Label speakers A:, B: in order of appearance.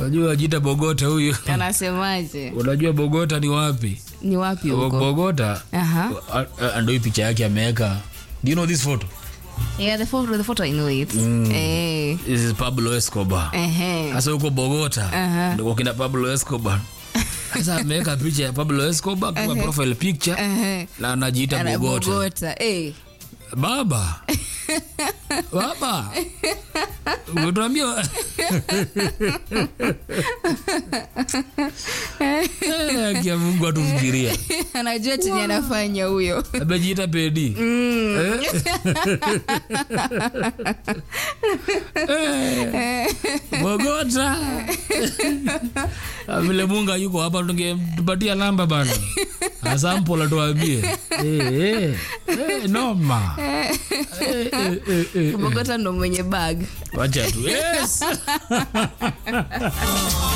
A: unajua jita bogota huyu
B: anasemaje
A: unajua bogota ni wapi
B: ni wapi
A: Bo-
B: huko
A: bogota
B: Aha.
A: a- a- ndo hii picha yake ameweka do you know this photo
B: yeah the photo the photo I know it eh
A: this is pablo escobar
B: ehe
A: sasa huko bogota
B: Aha.
A: ndiko kina pablo escobar sasa ameweka picha ya pablo escobar kwa profile picture
B: ehe
A: na anajiita
B: Ana
A: bogota
B: Bogota eh
A: baba baba umetuambia Eh, akia mungu atufikiria
B: anajua chenye anafanya huyo
A: amejiita pedi Eh? Eh, bogota Ah, vile munga yuko hapa tungetupatia namba bana asampola tuambie Eh, eh, eh, noma Eh, eh, eh, eh.
B: Bogota ndo mwenye bag
A: wacha tu yes